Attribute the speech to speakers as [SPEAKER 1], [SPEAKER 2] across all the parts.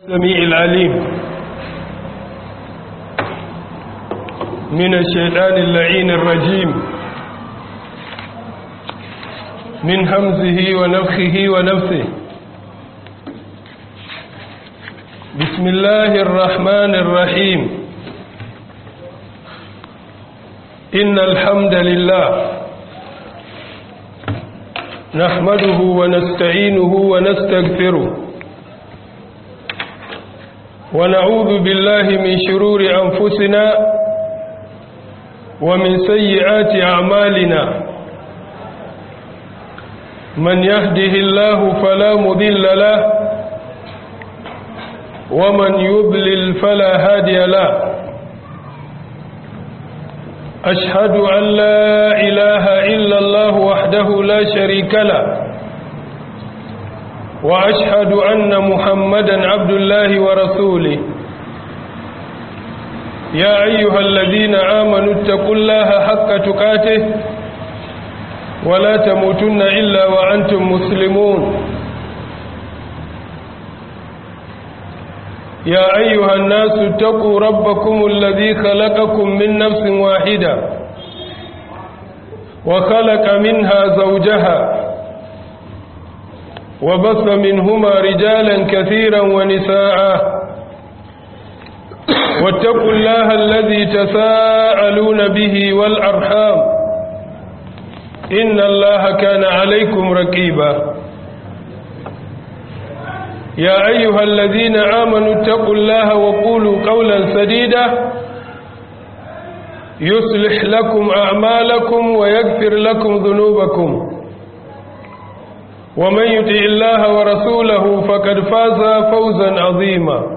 [SPEAKER 1] السميع العليم من الشيطان اللعين الرجيم من همزه ونفخه ونفثه بسم الله الرحمن الرحيم إن الحمد لله نحمده ونستعينه ونستغفره ونعوذ بالله من شرور أنفسنا ومن سيئات أعمالنا من يهده الله فلا مضل له ومن يضلل فلا هادي له أشهد أن لا إله إلا الله وحده لا شريك له وأشهد أن محمدا عبد الله ورسوله يا أيها الذين آمنوا اتقوا الله حق تقاته ولا تموتن إلا وأنتم مسلمون يا أيها الناس اتقوا ربكم الذي خلقكم من نفس واحدة وخلق منها زوجها وبث منهما رجالا كثيرا ونساء واتقوا الله الذي تساءلون به والأرحام إن الله كان عليكم رقيبا يا أيها الذين آمنوا اتقوا الله وقولوا قولا سديدا يصلح لكم أعمالكم ويغفر لكم ذنوبكم ومن يطع الله ورسوله فقد فاز فوزا عظيما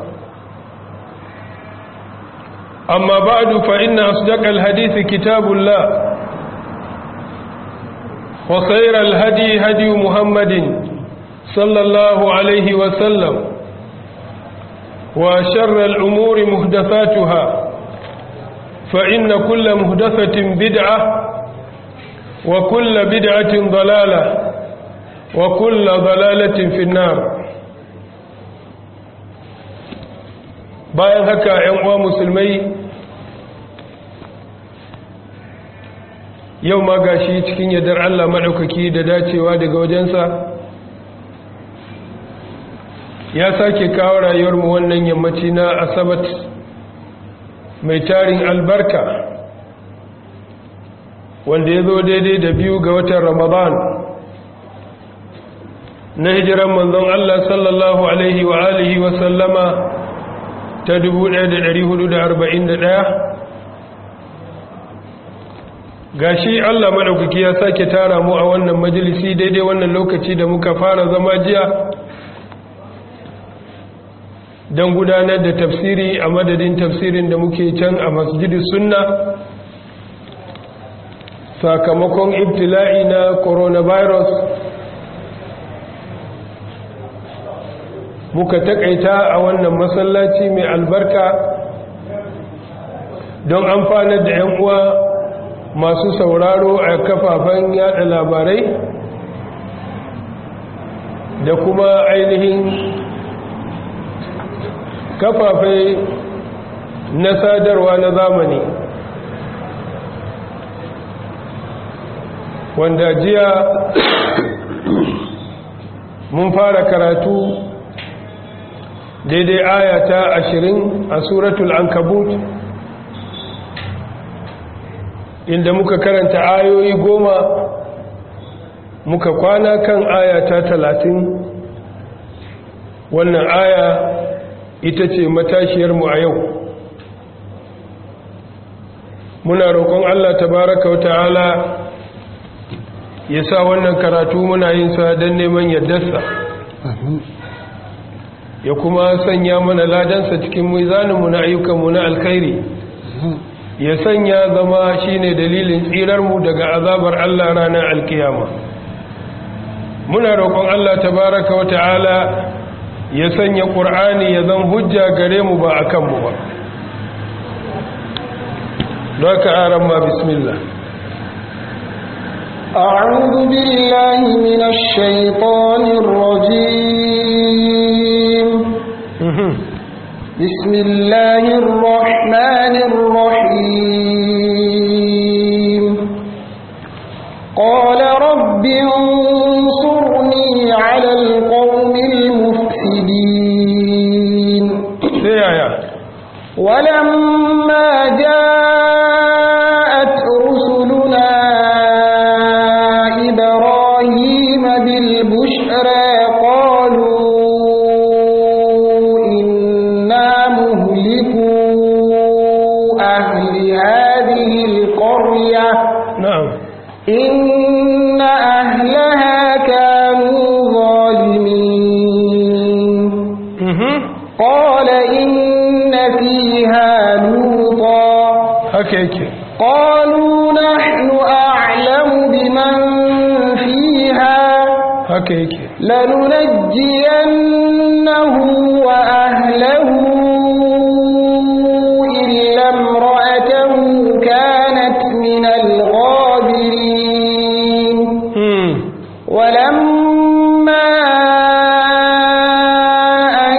[SPEAKER 1] أما بعد فإن أصدق الحديث كتاب الله وخير الهدي هدي محمد صلى الله عليه وسلم وشر الأمور محدثاتها فإن كل محدثة بدعة وكل بدعة ضلالة وكل ضلالة في النار bayan haka ‘yan uwa musulmai yau ma gashi cikin yardar Allah maɗaukaki da dacewa daga wajensa ya sake kawo rayuwarmu wannan yammaci na asabat mai tarin albarka wanda ya zo daidai da biyu ga watan ramadan na hijiran manzon Allah sallallahu alaihi wa alihi wa sallama ta 1441 gashi Allah madaukaki ya sake tara mu a wannan majalisi daidai wannan lokaci da muka fara zama jiya don gudanar da tafsiri a madadin tafsirin da muke can a masjidi sunna sakamakon ibtila'i na coronavirus muka takaita a wannan masallaci mai albarka don amfanar da 'yan uwa masu sauraro a kafafen yada labarai da kuma ainihin kafafai na sadarwa na zamani wanda jiya mun fara karatu daidai ayata ashirin a suratul ankabut inda muka karanta ayoyi goma muka kwana kan ayata talatin wannan aya ita ce matashiyarmu a yau muna roƙon Allah tabaraka wa ta'ala ya sa wannan karatu muna yin sa don neman yardarsa ya kuma sanya mana ladansa cikin mizaninmu na ayyukanmu na alkhairi ya sanya zama shine dalilin tsirarmu daga azabar Allah ranar alkiyama muna roƙon Allah tabaraka wa ta'ala ya sanya ƙur'ani ya zan hujja gare mu ba a kanmu ba don ka aran ma bismillah
[SPEAKER 2] أعوذ بالله من الشيطان الرجيم بسم الله الرحمن الرحيم قال رب انصرني على القوم المفسدين
[SPEAKER 1] sai yaya
[SPEAKER 2] ولما جاءت رسلنا إبراهيم بالبشرى قالوا إنا مهلكو أهل هذه القرية
[SPEAKER 1] na'am
[SPEAKER 2] إن أهلها كانوا ظالمين
[SPEAKER 1] mhm
[SPEAKER 2] قال إن فيها لوطا
[SPEAKER 1] haka yake
[SPEAKER 2] قالوا نحن أعلم بمن فيها
[SPEAKER 1] haka yake
[SPEAKER 2] لننجينه وأهله إلا امرأته كانت من الغابرين
[SPEAKER 1] hmm
[SPEAKER 2] ولما أن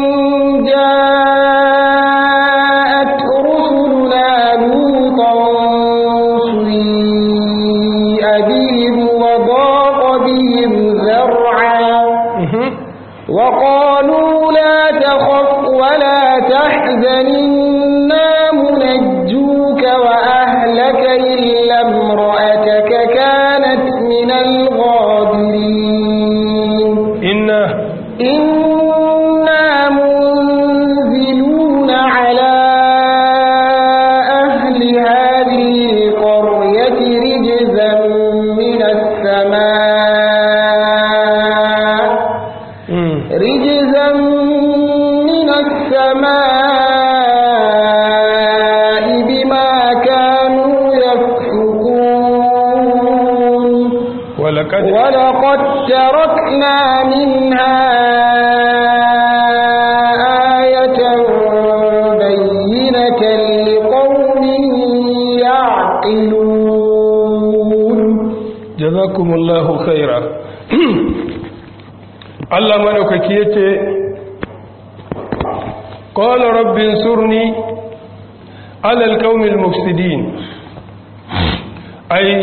[SPEAKER 2] جاءت رسلنا لوطا سيء بهم وضاق بهم ذرعا
[SPEAKER 1] mhm
[SPEAKER 2] وقالوا لا تخف ولا تحزن إنا منجوك وأهلك إلا امرأتك كانت من الغابرين
[SPEAKER 1] inna
[SPEAKER 2] إنا منزلون على أهل هذه القرية رجزا من السماء
[SPEAKER 1] hmm
[SPEAKER 2] رجزا من السماء بما كانوا يفسقون
[SPEAKER 1] walaqad
[SPEAKER 2] ولقد تركنا منها آية بينة لقوم يعقلون
[SPEAKER 1] jazakumullahu khaira Allah madaukaki yace qala rabbi ansurni ala alqaumil mufsidin ai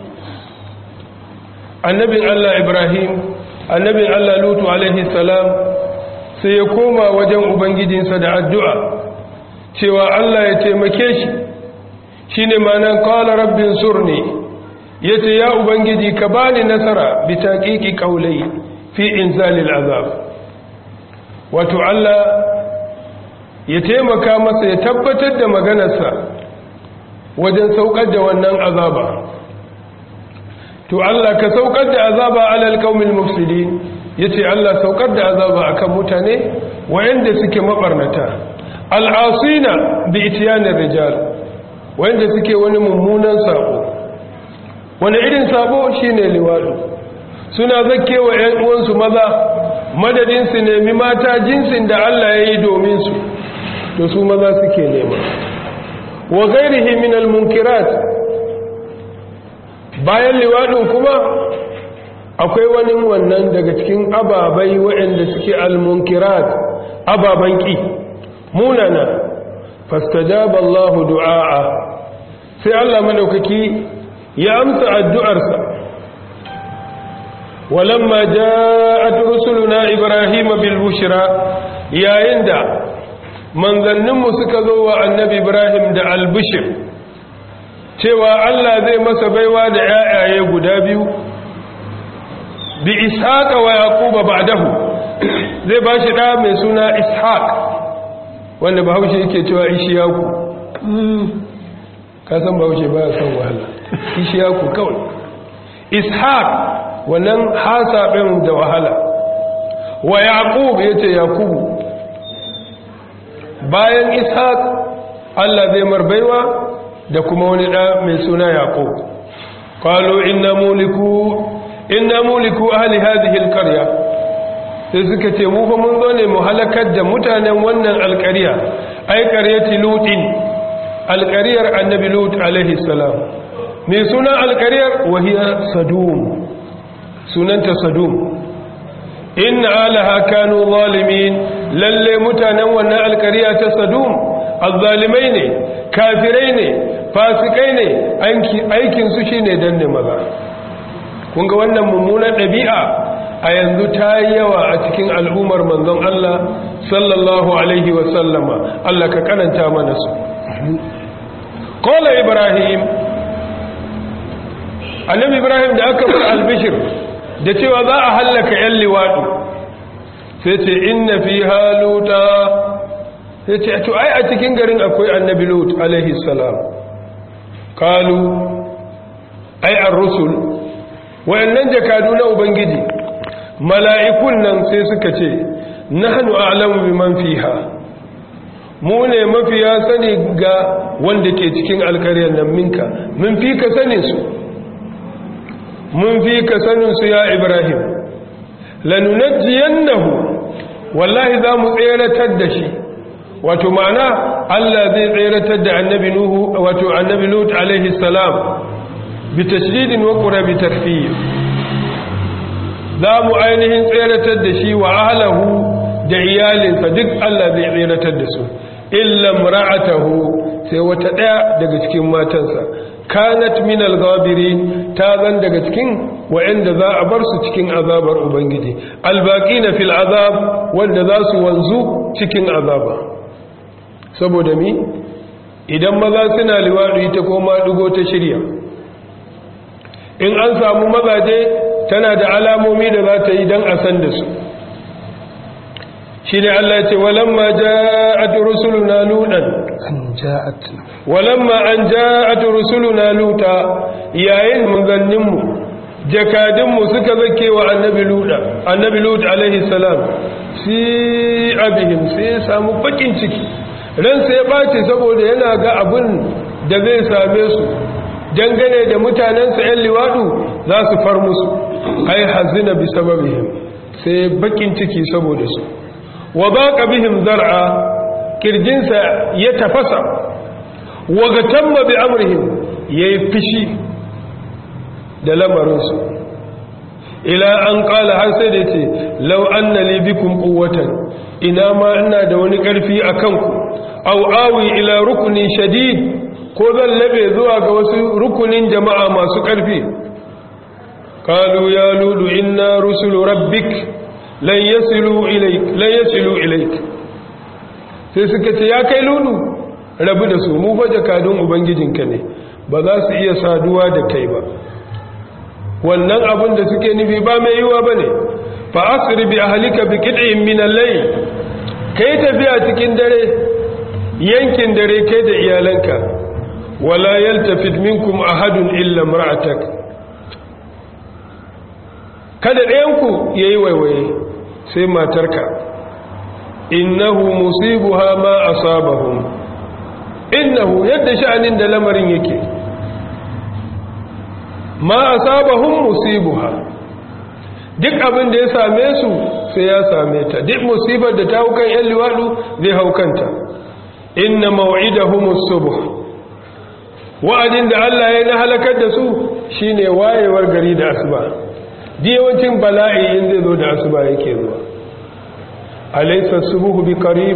[SPEAKER 1] annabin Allah Ibrahim annabin Allah Lutu alaihi salam sai ya koma wajen ubangijinsa da addu'a cewa Allah ya taimake shi shine ma'anar qala rabbi ansurni yace ya ubangiji ka bani nasara bi taqiqi qawli fi inzalil azab wato Allah ya taimaka masa ya tabbatar da maganarsa wajen saukar da wannan azaba to Allah ka saukar da azaba alal qaumil mufsidin yace Allah saukar da azaba akan mutane wayanda suke mabarnata al'asina bi itiyanir rijal wayanda suke wani mummunan sako wani irin sabo shine liwadu suna zakkewa ƴan uwansu maza madadin su nemi mata jinsin da Allah ya yi domin su to su maza suke nema wa ghairihi min al-munkirat bayan liwadin kuma akwai wani wannan daga cikin ababai waɗanda suke al-munkirat ababan ki munana fastajaba Allah du'a sai Allah madaukaki ya amsa addu'arsa walamma ja'at rusuluna ibrahima bil bushra yayin da manzanninmu suka zo wa annabi ibrahim da al-bushr cewa Allah zai masa baiwa da yayaye guda biyu bi ishaqa wa yaquba ba'dahu zai bashi da mai suna ishaq wanda bahaushe yake cewa ishiyaku ka san bahaushe ba ya son wahala ishiyaku kawai ishaq wannan hasaɓin da wahala wa yaqub yace yakubu bayan ishaq Allah zai marbaiwa da kuma wani ɗa mai suna yaqub qalu inna muliku inna muliku ahli hadhihi alqarya sai suka ce mu fa mun zo ne mu halakar da mutanen wannan alƙarya ai qaryati lutin alƙaryar annabi lut alaihi salam mai sunan alƙaryar wahiya sadum sunanta sadum inna alaha kanu zalimin lalle mutanen wannan alkariya ta sadum azzalimai ne kafirai ne fasikai ne aikin su shine danne maza kun ga wannan mummunan ɗabi'a a yanzu ta yi yawa a cikin al'ummar manzon Allah sallallahu alaihi wa sallama Allah ka karanta mana su qala ibrahim annabi ibrahim da aka bar albishir da cewa za a hallaka yan liwadu sai ce inna fi haluta sai ce to ai a cikin garin akwai annabi lut alaihi salam kalu ai ar-rusul wayannan jakadu na ubangiji mala'ikun nan sai suka ce nahnu a'lamu biman fiha mu ne mafiya sani ga wanda ke cikin alkaryar nan minka mun fi ka sanin su mun fi ka sanin su ya ibrahim lanunajjiyannahu wallahi za mu tseratar da shi wato ma'ana Allah zai tseratar da annabi nuhu wato annabi lut alaihi salam bi tashdidin wa qura bi takfir za mu ainihin tseratar da shi wa ahlahu da iyalinsa duk Allah zai tseratar da su illa mar'atahu sai wata daya daga cikin matansa kanat min al-ghabirin ta zan daga cikin wa'anda za a bar su cikin azabar ubangiji albaqina fil azab wanda za su wanzu cikin azaba saboda mi idan maza suna liwadi ita ko ma dugo ta shirya in an samu mazaje tana da alamomi da za ta yi dan a san da su shi ne Allah ce walamma ja'at rusuluna lutan
[SPEAKER 3] an ja'at
[SPEAKER 1] walamma an ja'at rusuluna luta yayin manzannin mu jakadin mu suka zake wa annabi luda annabi lut alaihi salam si abihim sai ya samu bakin ciki ran sai ya bace saboda yana ga abun da zai same su dangane da mutanensa yan liwadu za su far musu ai hazina bi sababihim sai bakin ciki saboda su wa baqa bihim zar'a kirjinsa ya tafasa wa gatamma bi amrihim yayi fishi da lamarinsu ila an qala har sai da ce law anna li bikum quwwatan ina ma ina da wani karfi akan ku aw awi ila rukni shadid ko zan labe zuwa ga wasu rukunin jama'a masu karfi qalu ya lulu inna rusulu rabbik lan yasilu ilaik lan yasilu ilaik sai suka ce ya kai lulu rabu da su mu fa jakadun ubangijinka ne ba za su iya saduwa da kai ba wannan abin da suke nufi ba mai yiwa bane fa asri bi ahlika bi qit'in min al-layl kai tafiya cikin dare yankin dare kai da iyalanka wala yaltafit minkum ahadun illa imra'atak kada ɗayanku yayi waiwaye sai matarka innahu musibuha ma asabahum innahu yadda sha'anin da lamarin yake ma asabahum musibuha duk abin da ya same su sai ya same ta duk musibar da ta haukan yan liwadu zai haukanta inna maw'idahum as-subh wa'adin da Allah ya na halakar da su shine wayewar gari da asuba yawancin bala'i in zai zo da asuba yake zuwa alaysa subuhu bi qarib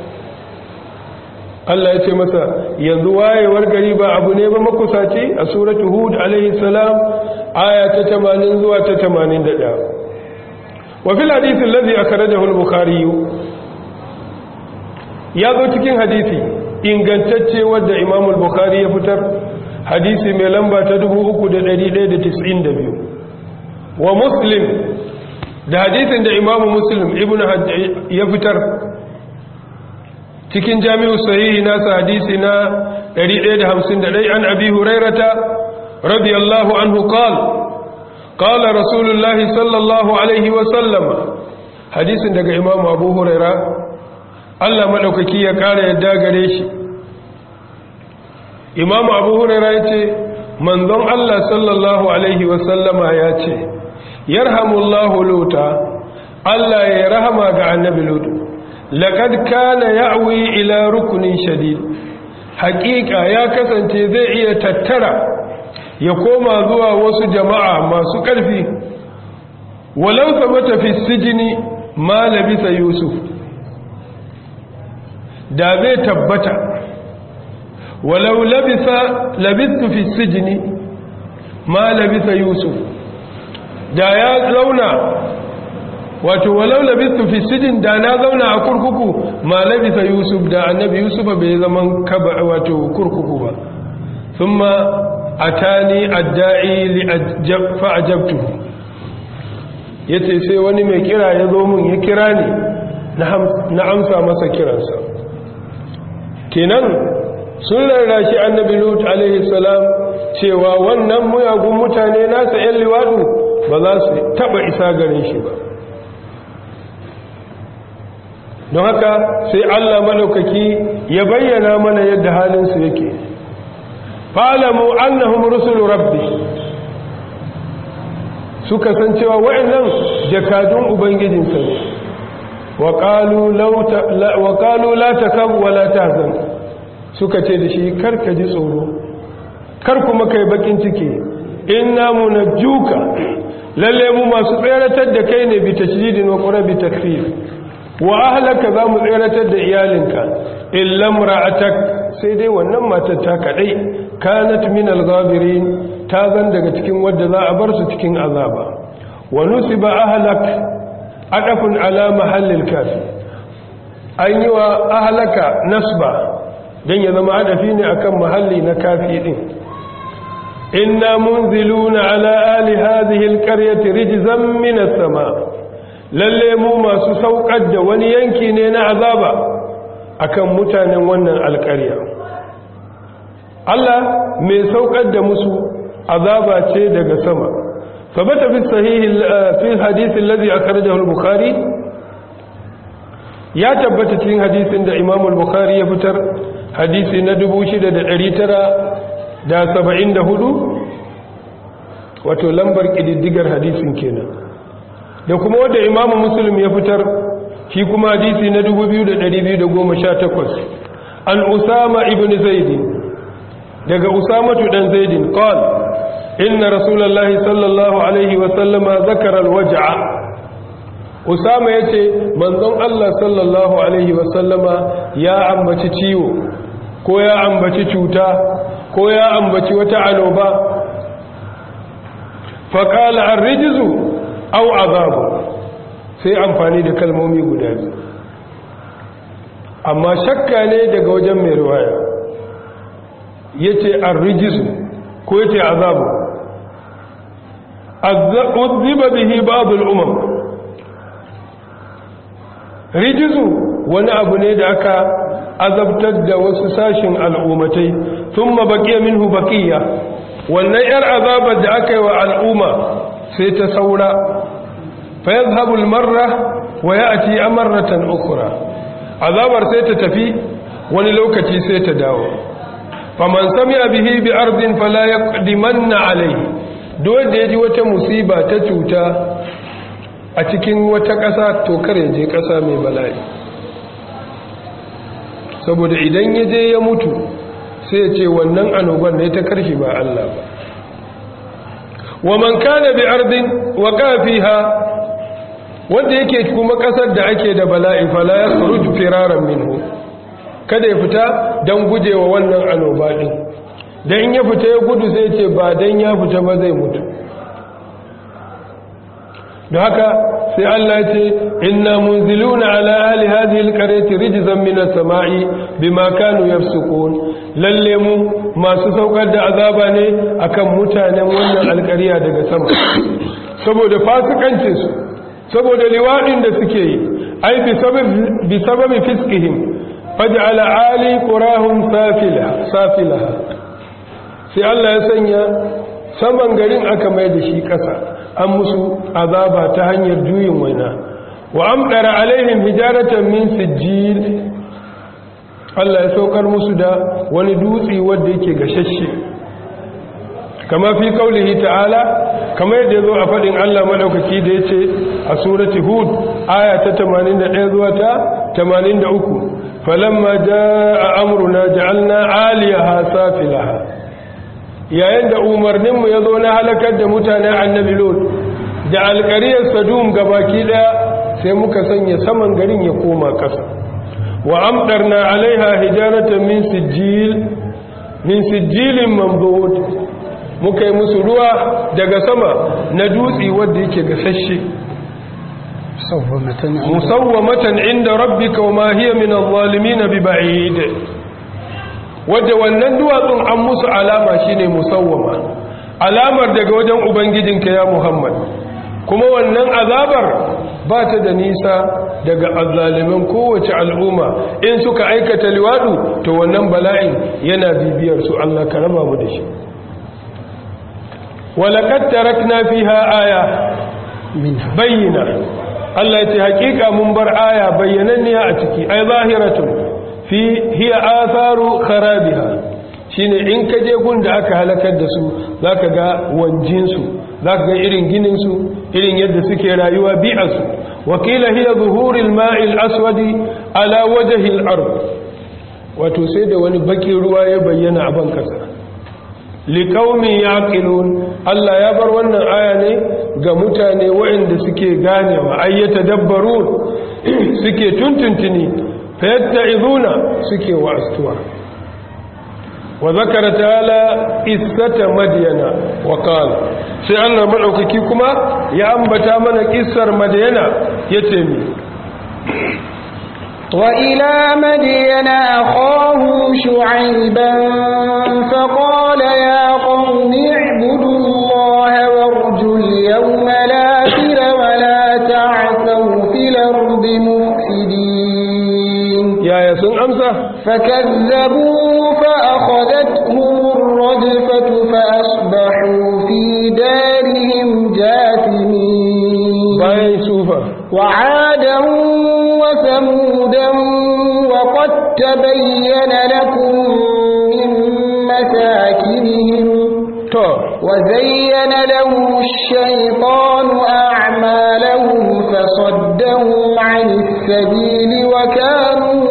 [SPEAKER 1] Allah ya ce masa yanzu wayewar gari ba abu ne ba makusaci a suratu hud alayhi salam aya ta 80 zuwa ta 81 wa fil hadith alladhi akhrajahu al-bukhari ya zo cikin hadisi ingantacce wanda Imam al-Bukhari ya fitar hadisi mai lamba ta 3192 wa muslim da hadisin da imamu muslim ibn ya fitar cikin jami'u sahihi nasa hadisi na 151 an abi hurairata radiyallahu anhu qal qala rasulullahi sallallahu alaihi wa sallama hadisin daga imamu abu huraira Allah madaukaki ya kara yadda gare shi imamu abu huraira yace manzon Allah sallallahu alaihi wa sallama ya ce yarhamullahu luta Allah ya rahama ga annabi lutu laqad kana ya'wi ila rukunin shadid haqiqa ya kasance zai iya tattara ya koma zuwa wasu jama'a masu ƙarfi walau sabata fi sijini ma labisa yusuf da zai tabbata walau labisa labistu fi sijini ma labisa yusuf da ya zauna wato walau labistu fi sijin da na zauna a kurkuku ma labisa yusuf da annabi yusuf bai zaman kaba wato kurkuku ba thumma atani adda'i li fa ajabtuhu yace sai wani mai kira ya zo mun ya kira ni na amsa masa kiransa kenan sun rarrashi annabi lut alaihi salam cewa wannan muyagun mutane nasa yan liwadu ba za su taba isa gare shi ba don haka sai Allah madaukaki ya bayyana mana yadda halinsu yake fa'alamu annahum rusulu rabbi suka san cewa wa'annan jakadun ubangijinsa ne wa qalu la takab wa la tahzan suka ce da shi karka ji tsoro kar kuma kai bakin ciki inna munajjuka lalle mu masu tseratar da kai ne bi tashdidin wa qurabi takfir wa ahlaka za mu tseratar da iyalinka illa imra'atak sai dai wannan matar ta kadai kanat min al-ghabirin ta zan daga cikin wadda za a bar su cikin azaba wa nusiba ahlak adafun ala mahallil kafi an yi wa ahlaka nasba dan ya zama adafi ne akan mahalli na kafi din inna munziluna ala ali hadhihi alqaryati rijzan min as-sama lalle mu masu saukar da wani yanki ne na azaba akan mutanen wannan alƙarya Allah mai saukar da musu azaba ce daga sama sabata fi sahihi fi hadith alladhi akhrajahu al-bukhari ya tabbata cikin hadisin da Imam al-Bukhari ya fitar hadisi na 6974 wato lambar kididdigar hadisin kenan da kuma wanda Imam Muslim ya fitar shi kuma hadisi na 2218 an Usama ibn Zaid daga Usamatu dan Zaidin qala inna rasulullahi sallallahu alaihi wa sallama zakara alwaj'a Usama yace manzon Allah sallallahu alaihi wa sallama ya ambaci ciwo ko ya ambaci cuta ko ya ambaci wata aloba fa qala ar-rijzu aw azabu sai amfani da kalmomi guda biyu amma shakka ne daga wajen mai riwaya yace ar-rijzu ko yace azabu azziba bihi ba'd al-umam rijizu wani abu ne da aka azabtar da wasu sashin al'ummatai thumma baqiya minhu baqiya wannan yar azabar da aka yi wa al'umma sai ta saura fa yadhhabu al-marra wa ya'ti amaratan ukhra azabar sai ta tafi wani lokaci sai ta dawo faman sami'a bihi bi ardin fala yaqdimanna alayhi dole da yaji wata musiba ta cuta a cikin wata ƙasa to kare je ƙasa mai bala'i saboda idan ya je ya mutu sai ya ce wannan annoban ne ta karshi ba Allah ba wa man kana bi ardin wa kafiha wanda yake kuma ƙasar da ake da bala'i fala yakhruj firaran minhu kada ya fita dan gujewa wannan annoba din dan ya fita ya gudu sai ce ba dan ya fita ba zai mutu da haka sai Allah ya ce inna munziluna ala ahli hadhihi alqaryati rijzan min as-sama'i bima kanu yafsukun lalle mu masu saukar da azaba ne akan mutanen wannan alƙarya daga sama saboda fasikancin su saboda liwadin da suke yi ai bi sababi bi sababi fiskihim faj'ala ali qurahum safila safilaha sai Allah ya sanya saman garin aka mai da shi ƙasa an musu azaba ta hanyar juyin waina wa amdara alaihim hijaratan min sijil Allah ya saukar musu da wani dutse wanda yake gashashe kama fi kaulihi ta'ala kama yadda yazo a fadin Allah madaukaki da yace a surati hud aya ta 81 zuwa ta 83 falamma jaa amruna ja'alna 'aliyaha safilaha yayin da umarninmu ya zo na halakar da mutanen annabi lot da alƙariyar sadum gabaki ɗaya sai muka sanya saman garin ya koma ƙasa wa amɗarna alaiha hijaratan min sijil min sijilin mamdud muka yi musu ruwa daga sama na dutse wanda yake gasashe musawwamatan inda rabbika wa ma hiya min adh-dhalimin biba'id wadda wannan duwatsun an musu alama shine musawwama alamar daga wajen ubangijinka ya Muhammad kuma wannan azabar ba ta da nisa daga azzalimin kowace al'umma in suka aikata liwadu to wannan bala'in yana bibiyar su Allah ka raba mu da shi walaqad tarakna fiha aya bayyana Allah ya ce hakika mun bar aya bayyananniya a ciki ai zahiratun fi hiya atharu kharabiha shine in ka je gun da aka halakar da su zaka ga wanjin su zaka ga irin ginin su irin yadda suke rayuwa bi'a su wakila hiya zuhuril ma'il aswadi ala wajhi al-ard wato sai da wani bakin ruwa ya bayyana a ban kasa liƙaumin yaƙilun Allah ya bar wannan aya ne ga mutane waɗanda suke ganewa ayyata dabbarun suke tuntuntuni fayatta izuna suke wa'astuwa wa zakara ta'ala qissata madyana wa qala sai Allah madaukaki kuma ya ambata mana kissar madyana yace mi
[SPEAKER 2] وإلى مدين أخاهم شعيبا فقال يا قوم اعبدوا الله وارجوا اليوم الآخر ولا تعثوا في الأرض مفسدين
[SPEAKER 1] يا يسون أمسى
[SPEAKER 2] فكذبوا فأخذتهم الرجفة فأصبحوا في دارهم جاثمين
[SPEAKER 1] باين سوفا
[SPEAKER 2] وعادا وثمودا وقد تبين لكم من مساكنهم
[SPEAKER 1] to
[SPEAKER 2] وزين لهم الشيطان أعمالهم فصدهم عن السبيل وكانوا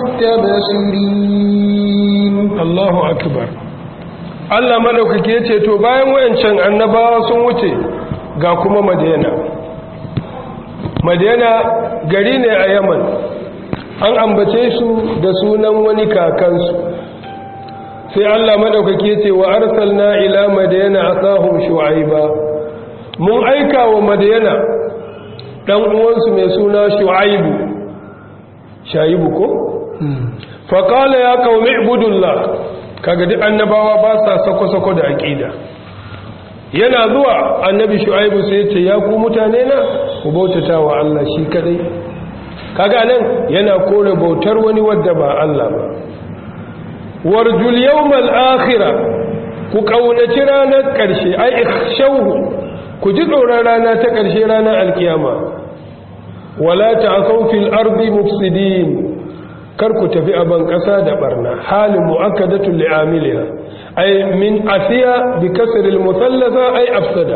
[SPEAKER 2] مستبصرين
[SPEAKER 1] Allahu akbar Allah madaukake yace to bayan wayancan annabawa sun wuce ga kuma Madina Madina gari ne a Yaman an ambace su da sunan wani kakansu sai Allah madaukake yace wa arsalna ila madina akahum shu'aiba mun aika wa madina dan uwansu mai suna shu'aibu shaibu ko faƙala ya ƙaumi ibudullah kaga duk annabawa ba sa sako-sako da aƙida yana zuwa annabi shu'aibu sai ya ce ya ku mutane na ku bautata wa Allah shi kadai kaga nan yana kore bautar wani wadda ba Allah ba warjul yawmal akhira ku kaunaci ranar ƙarshe ai ikhshawhu ku ji tsoron rana ta ƙarshe ranar alkiyama wala ta'asaw fil ardi mufsidin kar ku tafi a ban ƙasa da barna halin mu'akkadatul li'amiliha ay min asiya bi kasr al muthallasa ay afsada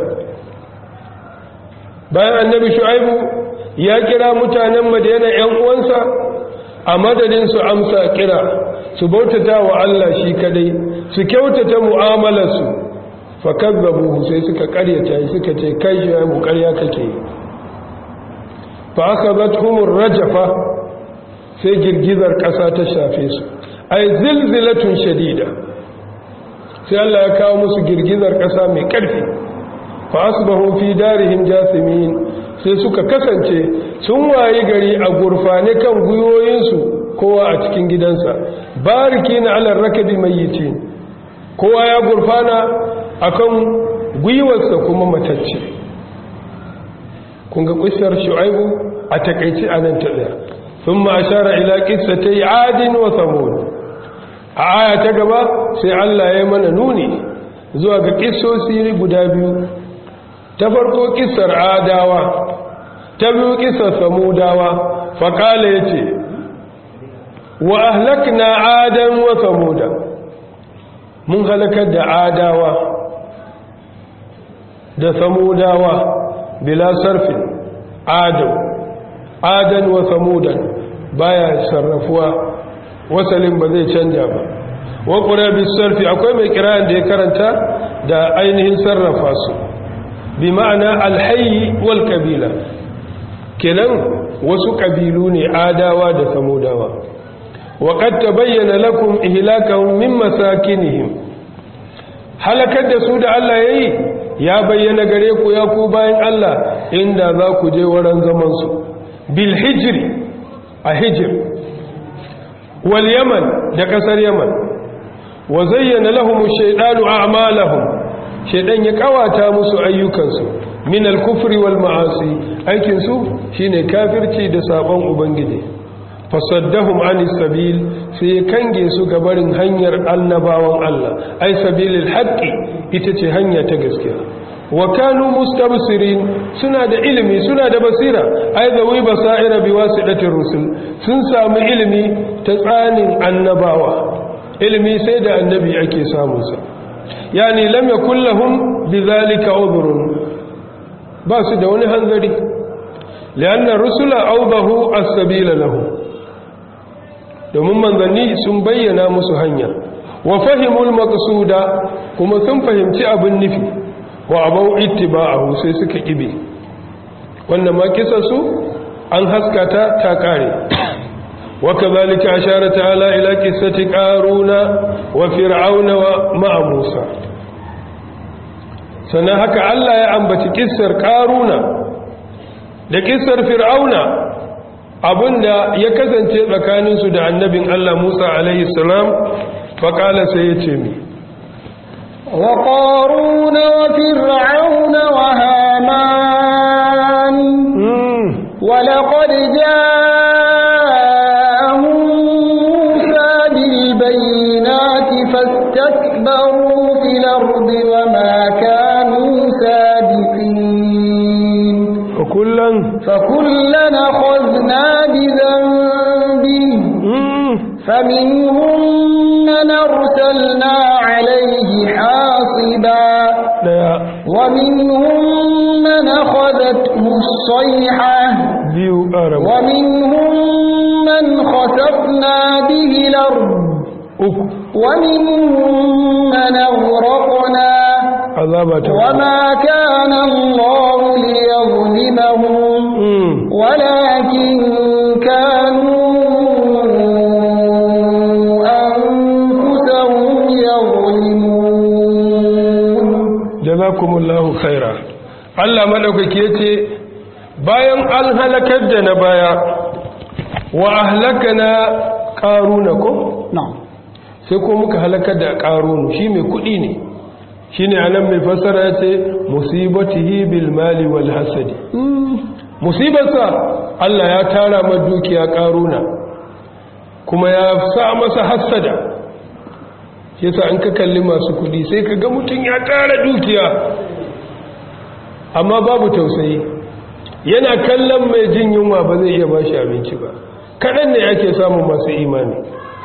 [SPEAKER 1] bayan annabi shu'aibu ya kira mutanen madina yan uwansa a madadin su amsa kira su bautata wa Allah shi kadai su kyautata mu'amalarsu fa kazzabuhu sai suka karyata suka ce kai shu'aibu karya kake fa akhadathumur rajfa sai girgizar ƙasa ta shafe su ai zilzilatun shadida sai Allah ya kawo musu girgizar ƙasa mai ƙarfi fa asbahu fi darihim jasimin sai suka kasance sun wayi gari a gurfane kan guyoyinsu kowa a cikin gidansa barikina ala rakabi mayyitin kowa ya gurfana akan gwiwarsa kuma matacce kun ga kissar shu'aibu a takeici anan ta daya ثم أشار إلى قصتي عاد وثمود آية تقبى سي الله يمن نوني زوى قصة سيري قدابيو تفرقوا قصة عاداوة تبيو قصة ثموداوة فقال يتي وأهلكنا عادا وثمودا من هلكت عاداوة da samudawa bila sarfin adam adan wa samudan baya sarrafuwa wasalin ba zai canja ba wa qura bis sarfi akwai mai kira'an da ya karanta da ainihin sarrafa su bi ma'ana alhayi wal kabila kenan wasu kabilu ne adawa da samudawa wa qad tabayyana lakum ihlakahum min masakinihim halakar da su da Allah yayi ya bayyana gare ku ya ku bayan Allah inda za ku je wurin zaman su bil hijri a hijr wal yaman da kasar yaman wa zayyana lahum ash-shaytanu a'malahum shaytan ya kawata musu ayyukansu min al-kufri wal ma'asi aikin su shine kafirci da sabon ubangiji fasaddahum anis sabil sai kange su gabarin hanyar annabawan Allah ai sabilil haqqi ita ce hanya ta gaskiya wa kanu mustabsirin suna da ilimi suna da basira ai zawi basaira biwasitatir rusul sun samu ilimi ta tsanin annabawa ilimi sai da annabi ake samun sa yani lam yakul lahum bidhalika udhrun ba su da wani hanzari lianna rusula awdahu as-sabila lahum domin manzanni sun bayyana musu hanya wa fahimul maqsuda kuma sun fahimci abin nufi wa abau ittiba'ahu sai suka kibe wannan ma su an haskata ta kare wa kadhalika ashara ta'ala ila qissati qaruna wa fir'auna wa ma'a musa sannan haka Allah ya ambaci kissar qaruna da kissar fir'auna abinda ya kasance tsakaninsu da annabin Allah Musa alaihi salam faƙala sai ya ce mi
[SPEAKER 2] wa ƙaruna wa fir'auna wa haman wa laqad ja'ahum Musa bil bayyinati fastakbaru fil ardi wa ma kanu sabiqin
[SPEAKER 1] kullan
[SPEAKER 2] فكلا أخذنا بذنبه فمنهم من أرسلنا عليه حاصبا ومنهم من أخذته الصيحة ومنهم من خسفنا به الأرض ومنهم من أغرقنا وما كان الله ليظلمهم ولكن كانوا أنفسهم يظلمون
[SPEAKER 1] جزاكم الله خيرا Allah madaukake yace bayan an halakar da na baya wa ahlakana qaruna ko
[SPEAKER 2] na'am
[SPEAKER 1] sai ko muka halakar da qarunu shi mai kudi ne shine anan mai fassara yace musibatihi bil mali wal hasadi musibarsa Allah ya tara ma dukiya karuna kuma ya sa masa hasada yasa an ka kalli masu kudi sai ka ga mutum ya tara dukiya amma babu tausayi yana kallon mai jin yunwa ba zai iya bashi abinci ba kaɗan ne ake samun masu imani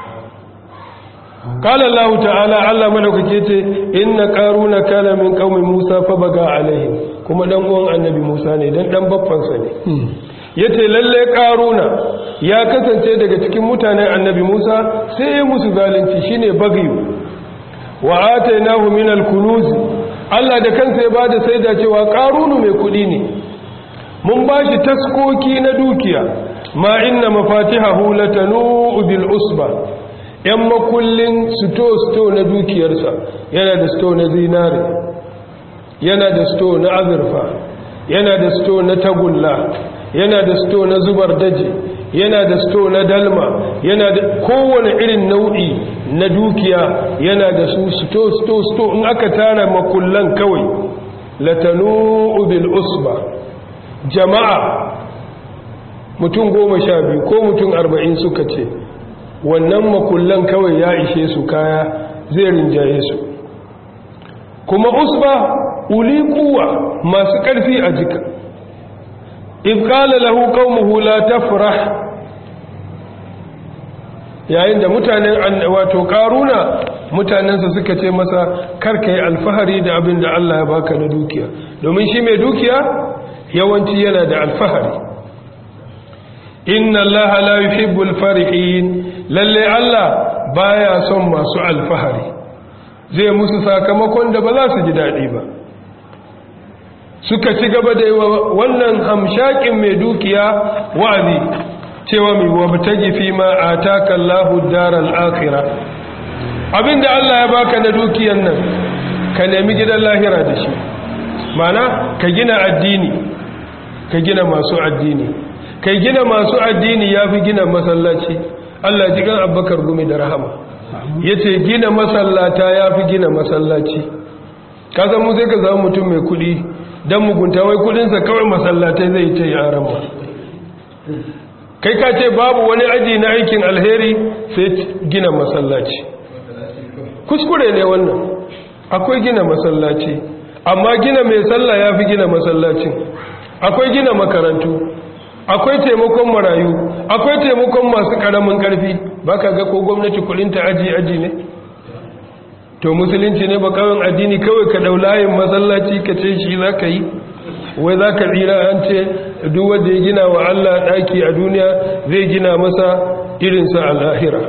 [SPEAKER 1] قال الله تعالى الله madaukake ce inna qaruna kana min qaumi Musa fa baga alaihim kuma dan uwan annabi Musa ne dan dan babban sa ne yace lalle qaruna ya kasance daga cikin mutanen annabi Musa sai ya musu zalunci shine bagiyu wa atainahu min al-kunuz Allah da kansa ya bada saida cewa qarunu mai kudi ne mun bashi taskoki na dukiya ma inna mafatihahu latanu bil usba ‘yan makullin sito-sito na dukiyarsa yana da sito na zinare yana da sito na azurfa yana da sito na tagulla yana da sito na zubar daji yana da sito na dalma yana da kowane irin nau'i na dukiya yana da su sito-sito in aka tara makullan kawai latanu bil usba jama'a mutum goma sha biyu ko mutum arba'in suka ce wannan makullan kawai ya ishe su kaya zai rinjaye su kuma usba uli kuwa masu ƙarfi a jika ifkala lahu qaumuhu la tafrah yayin da mutanen wato karuna mutanensa suka ce masa karka yi alfahari da abin da Allah ya baka na dukiya domin shi mai dukiya yawanci yana da alfahari inna allaha la yuhibbul farihin lalle Allah baya son masu alfahari zai musu sakamakon da ba za su ji daɗi ba suka ci gaba da yawa wannan hamshakin mai dukiya wa'azi cewa mai wabtagi fi ma ataka Allahu daral akhirah abinda Allah ya baka na dukiyan nan ka nemi gidan lahira da shi mana ka gina addini ka gina masu addini kai gina masu addini ya fi gina masallaci Allah ji kan abbakar gumi da rahama ya ce gina masallata ya fi gina masallaci kasan mu sai ka zama mutum mai kudi don mugunta wai kudinsa kawai masallatai zai ce ya rama kai ka ce babu wani aji na aikin alheri sai gina masallaci kuskure ne wannan akwai gina masallaci amma gina mai sallah ya fi gina masallacin akwai gina makarantu akwai taimakon marayu akwai taimakon masu karamin karfi ba ka ga ko gwamnati kudinta aji-aji ne to musulunci ne ba kawai addini kawai ka daulayin masallaci ka ce shi za ka yi wai za ka tsira an ce duk wanda ya gina wa Allah ɗaki a duniya zai gina masa irinsa a lahira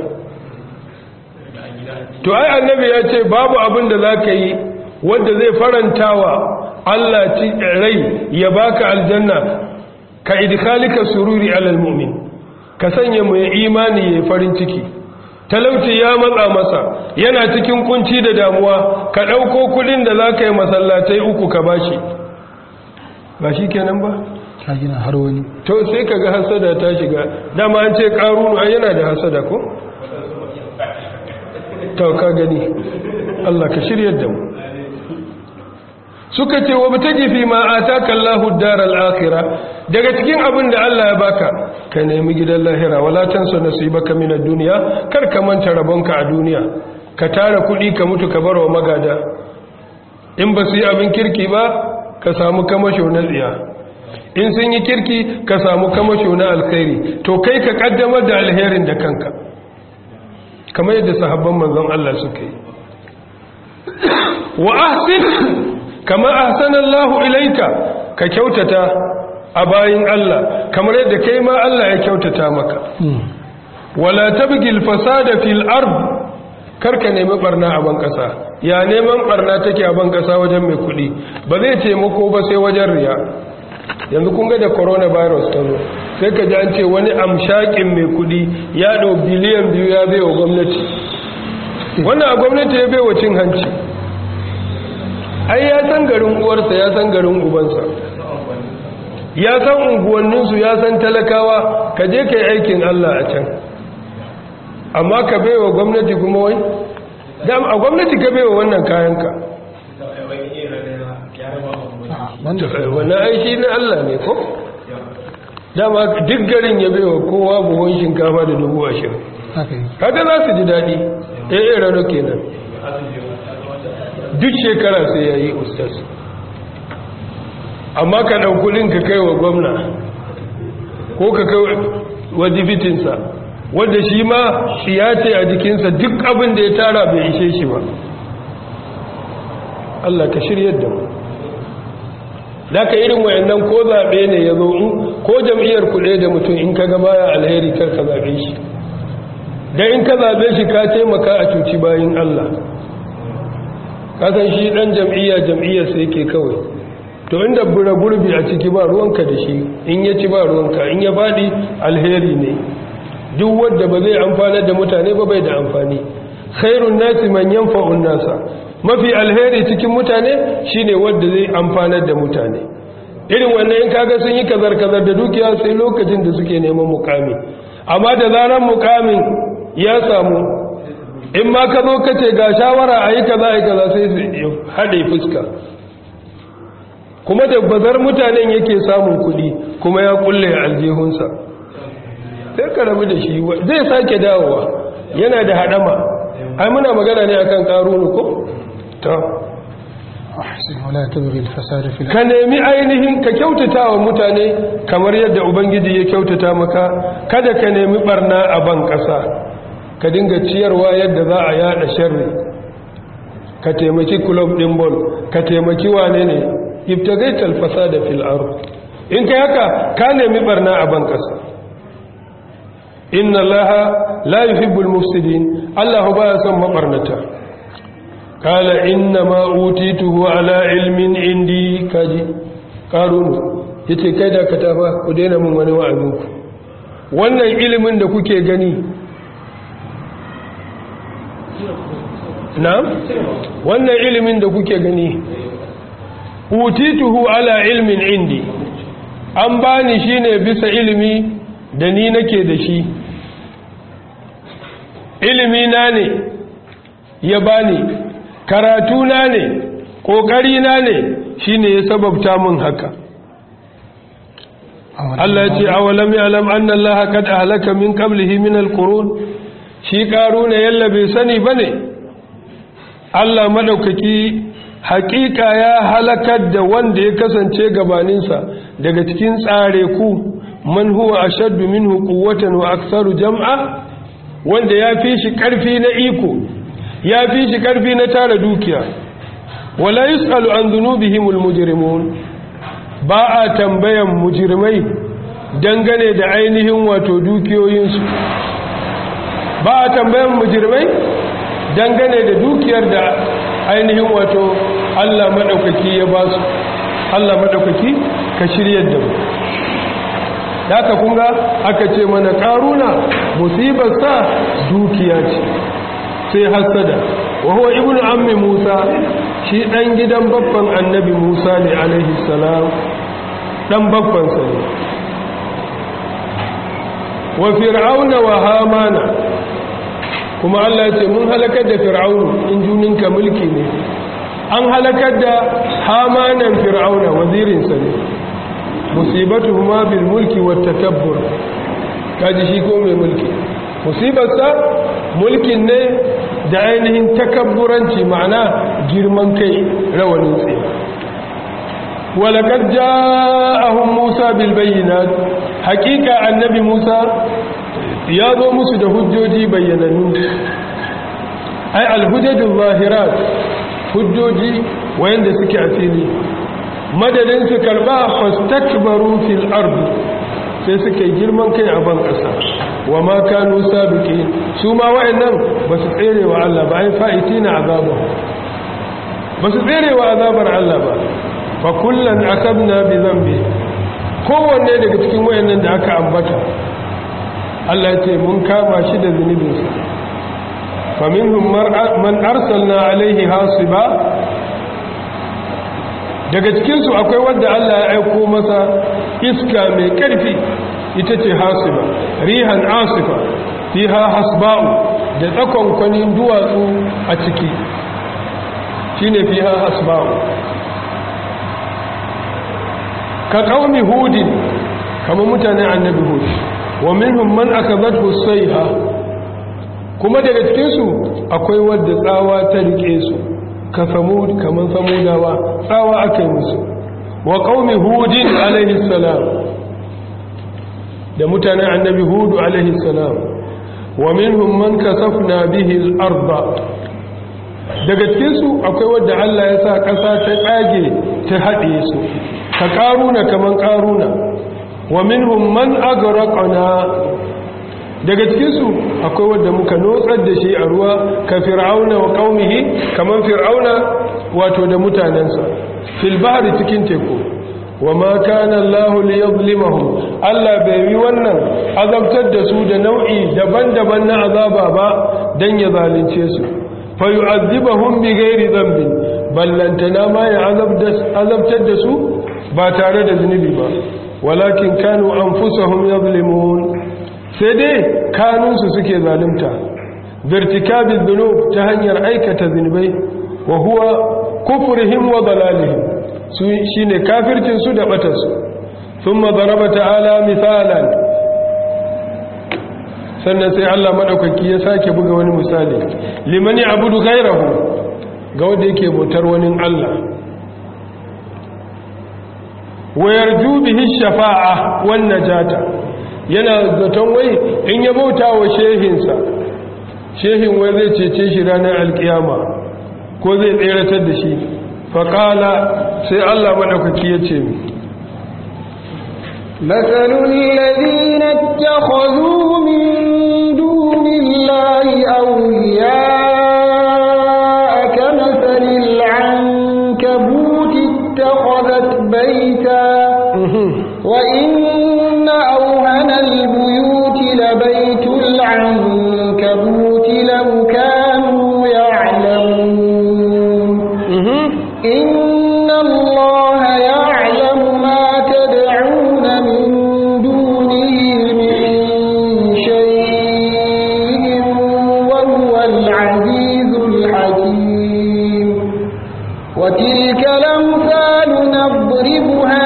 [SPEAKER 1] to ai annabi ya ce babu abin da za ka yi wanda zai farantawa Allah ci rai ya baka aljanna ka idkhalika sururi alal mu'min ka sanya mai imani ya farin ciki talauci ya matsa masa yana cikin kunci da damuwa ka dauko kudin da zaka yi masallatai uku ka bashi ba shi kenan ba
[SPEAKER 3] ka gina har wani
[SPEAKER 1] to sai kaga hasada ta shiga dama an ce karunu ai yana da hasada ko to ka gani Allah ka shiryar da mu suka ce wa bitaji fi ma ataka Allahu ad-daral akhirah daga cikin abin da Allah ya baka ka nemi gidan lahira wala tansa nasibaka min ad-dunya kar ka manta rabonka a duniya ka tara kudi ka mutu ka barwa magada in ba su yi abin kirki ba ka samu kamasho na tsiya in sun yi kirki ka samu kamasho na alkhairi to kai ka kaddamar da alherin da kanka kamar yadda sahabban manzon Allah suka yi wa ahsin kama ahsanallahu ilaika ka kyautata a bayin Allah kamar yadda kai ma Allah ya kyautata maka wala tabgil fasada fil ard karka nemi barna a ban kasa ya neman barna take a ban kasa wajen mai kudi ba zai taimako ba sai wajen riya yanzu kun ga da coronavirus ta zo sai ka ji an ce wani amshakin mai kudi ya ɗau biliyan biyu ya bai wa gwamnati wannan a gwamnati ya bai wa cin hanci ai ya san garin uwarsa ya san garin ubansa ya san unguwanninsu ya san talakawa ka je ka yi aikin Allah a can amma ka bai wa gwamnati kuma wai a gwamnati ka bai wa wannan kayanka wannan aishi na Allah ne ko dama duk garin ya bai wa kowa buhon shinkafa da dubu ashirin kaga za su ji daɗi ɗaya rano kenan duk shekara sai ya yi ustas amma ka ɗan kudin ka kai wa gwamna ko ka kai wa dibitinsa wadda shi ma ya ce a jikinsa duk abin da ya tara bai ishe shi ba Allah ka shiryar da mu da ka irin wayannan ko zaɓe ne ya zo ko jam'iyyar kuɗe da mutum in ka gaba ya alheri kar ka zaɓe shi da in ka zaɓe shi ka taimaka a cuci bayan Allah kasan shi ɗan jam'iyya jam'iyyar sai ke kawai to inda bura gurbi a ciki ba ruwanka da shi in ya ci ba ruwanka in ya faɗi alheri ne duk wadda ba zai amfana da mutane ba bai da amfani khairun nasi man yanfa'un nasa mafi alheri cikin mutane shine wadda zai amfanar da mutane irin wannan in kaga sun yi kazar kazar da dukiya sai lokacin da suke neman mukami amma da zaran mukamin ya samu in ma ka zo kace ga shawara ayi kaza ayi kaza sai su hade fuska kuma da bazar mutanen yake samun kuɗi kuma ya kulle aljihunsa sai ka rabu da shi zai sake dawowa yana da hadama ai muna magana ne akan karunu ko ta ka nemi ainihin ka kyautata wa mutane kamar yadda ubangiji ya kyautata maka kada ka nemi barna a ban ƙasa ka dinga ciyarwa yadda za a yada sharri ka taimaki club din ball ka taimaki wane ne ibtagaital fasada fil ard in kai haka ka nemi barna a ban ƙasa inna allaha la yuhibbul mufsidin allah ba ya son mabarnata kala inna ma utituhu ala ilmin indi kaji ƙarunu ya ce kai da ka tafa ku daina min wani wa'azinku wannan ilimin da kuke gani na wannan ilimin da kuke gani utituhu ala ilmin indi an bani shine bisa ilimi da ni nake da shi ilimi na ne ya bani karatu na ne kokari na ne shine ya sababta min haka Allah ya ce awalam ya'lam anna Allah qad ahlaka min qablihi min al-qurun shi karuna yalla bai sani bane Allah madaukaki hakika ya halakar da wanda ya kasance gabaninsa daga cikin tsare ku man huwa ashaddu minhu quwwatan wa aktharu jam'a wanda ya fi shi karfi na iko ya fi shi karfi na tara dukiya wala yusalu an dhunubihimul mujrimun ba a tambayan mujrimai dangane da ainihin wato dukiyoyinsu ba a tambayan mujrimai dangane da dukiyar da ainihin wato Allah maɗaukaki ya ba su Allah maɗaukaki ka shiryar da mu da aka kunga aka ce mana ƙaruna musibarsa dukiya ce sai hassada wa huwa ibnu ammi musa shi ɗan gidan babban annabi musa ne alaihi salam ɗan babbansa ne wa fir'auna wa hamana kuma Allah ce mun halakar da fir'aunu in juninka mulki ne an halakar da hamanan fir'auna wazirinsa ne musibatu huma bil mulki wa takabbur kaji shi ko mai mulki musibarsa mulkin ne da ainihin takabburanci ma'ana girman kai rawanin tsaye walakar ja'ahun musa bil bayyinat hakika annabi musa ya zo musu da hujjoji bayyanannu ai alhujjajin zahirat hujjoji wayanda suke a fili madadin su karba fastakbaru fil ardi sai suke girman kai a ban kasa wa ma kanu sabiqin su ma wayannan ba su tsere wa Allah ba ai fa'itina azaba ba su tsere wa azabar Allah ba fa kullan akabna bi dhanbi kowanne daga cikin wayannan da aka ambata Allah ya ce mun kama shi da zunubinsa faminhum man arsalna alaihi hasiba daga cikinsu akwai wanda Allah ya aiko masa iska mai ƙarfi ita ce hasiba rihan asifa fiha hasba'u da tsakon kwanin duwatsu a ciki shine fiha hasba'u ka qaumi hudin kamar mutanen annabi hud wa minhum man akabathu sayha kuma daga cikin su akwai wanda tsawa ta rike su ka samud kaman samudawa tsawa akai musu wa qaumi hudin alaihi salam da mutanen annabi hud alaihi salam wa minhum man kasafna bihi al-ardh daga cikin su akwai wanda Allah ya sa kasa ta tsage ta hade su ka karuna kaman karuna wa minhum man agraqna daga cikin su akwai wanda muka notsar da shi a ruwa ka fir'auna wa qaumihi kaman fir'auna wato da mutanensa fil bahri cikin teku wa ma kana Allah liyadhlimahum Allah bai yi wannan azabtar da su da nau'i daban-daban na azaba ba dan ya zalunce su fa yu'adhibuhum bighairi dhanbin ballantana ma ya azabtar da su ba tare da zunubi ba walakin kanu anfusahum yadhlimun sai dai kanunsu suke zalunta vertikabil dhunub ta hanyar aikata zunubai wa huwa kufrihim wa dalalihim su shine kafircin su da batar su thumma daraba ta'ala misalan sannan sai Allah madaukaki ya sake buga wani misali liman ya'budu ghayrahu ga wanda yake bautar wani Allah wayar bihi shafa'a wan najata yana zaton wai in ya bauta wa shehinsa shehin wai zai cece shi ranar alkiyama ko zai tseratar da shi faƙala sai Allah maɗaukaki ya ce mi
[SPEAKER 2] مثل الذين اتخذوا من دون الله أولياء كمثل العنكبوت اتخذت بيتا لو كانوا يعلمون إن الله يعلم ما تدعون من دونه من شيء وهو العزيز الحكيم وتلك الأمثال نضربها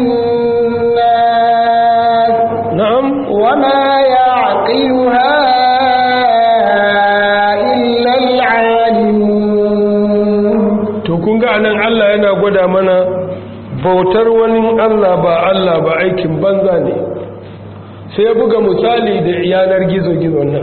[SPEAKER 2] للناس
[SPEAKER 1] na'am
[SPEAKER 2] وما يعقلها إلا العالمون
[SPEAKER 1] to kun ga anan Allah yana gwada mana bautar wani Allah ba Allah ba aikin banza ne sai ya buga misali da yanar gizo-gizo nan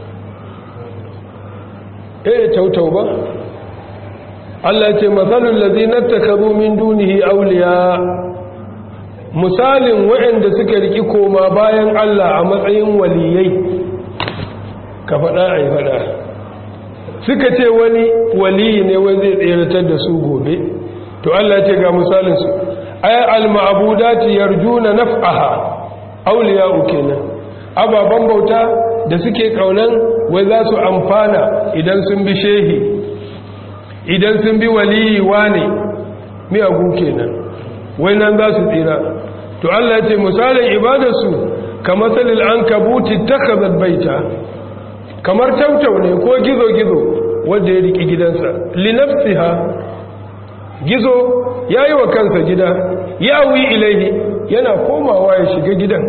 [SPEAKER 1] eh tautau ba Allah ce matsalin lazinar takaru min dunihi auliya misalin waɗanda suka riki koma bayan Allah a matsayin waliyai ka faɗa a yi faɗa suka ce wani waliyi ne wai zai tseratar da su gobe to Allah ce ga misalinsu ay al-ma'budati yarjuna naf'aha awliya'u kenan ababan bauta da suke kaunan wai za su amfana idan sun bi shehi idan sun bi waliyi wane miyagu kenan wai nan za su tsira to Allah ya ce misalin ibadarsu kamar salil ankabuti takhazat baita kamar tautau ne ko gizo-gizo wanda ya riki gidansa linafsiha gizo ya yi wa kansa gida ya wi ilaihi yana komawa ya shiga gidan